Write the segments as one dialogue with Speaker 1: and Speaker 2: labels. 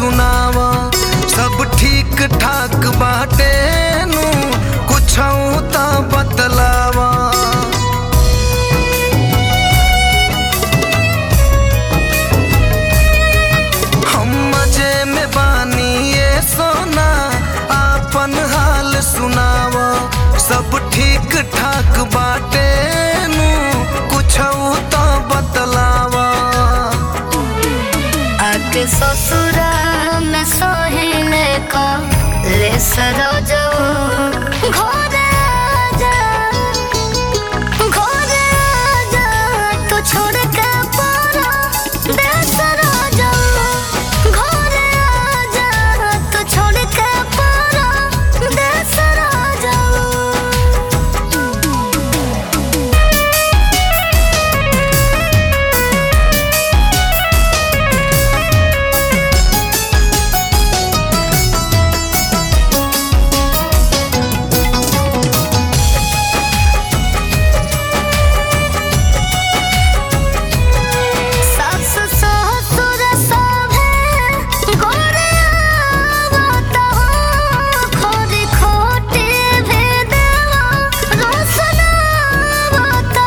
Speaker 1: सुनावा सब ठीक ठाक बाटे नु कुछ तो बतलावा हम मजे में बानी ये सोना आपन हाल सुनावा सब ठीक ठाक बाटे नु कुछ तो बतलावा
Speaker 2: आके ससुरा में सोहिने का ले सरोजो घोरे आजा घोरे आजा तो छोड़ के पारा दे सरोजो घोरे आजा तो छोड़ के पारा दे सरोजो सास ससुर सभे गोरे आवता हो खोरी खोटी भेदवा रोसना आवता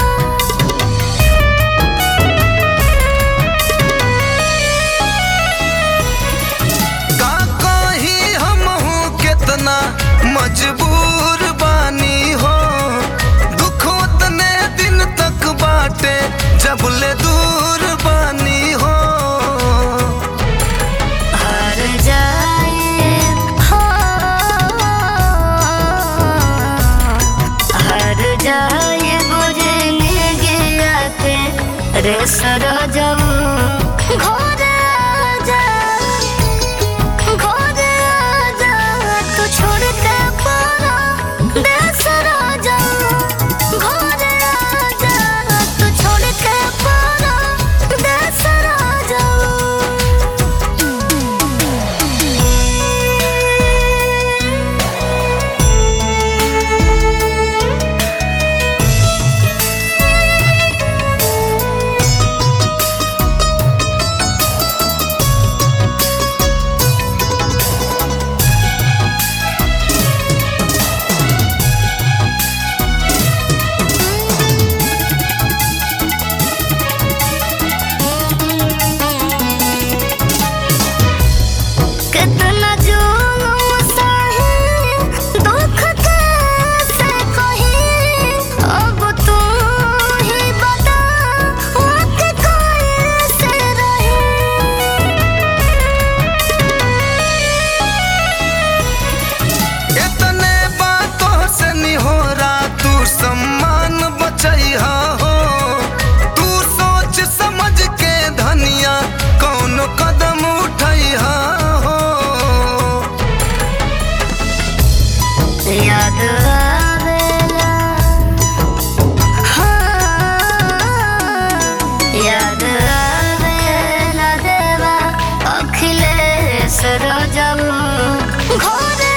Speaker 1: का कही हम हूँ कितना मजबूर बानी हो दुख उतने दिन तक बाटे जब ले दूर बानी हो
Speaker 2: हार जाए हो हार जाए बुझने गया के रे सरोजम घोरे आजा घोरे आजा तू छोड़ के पारा दे सरोजम घोरे आजा तू छोड़ के पारा दे सरोजम कितना जुलूम सही दुख कैसे कही अब तू ही बता वक्त कैसे रही
Speaker 1: इतने बातों से निहोरा तू सम्मान बचैहा हो तू सोच समझ के धनिया कौन कदम उठैहा हो
Speaker 2: याद आवेला हाँ, याद आवेला देवा अखिलेश रोजम घोरे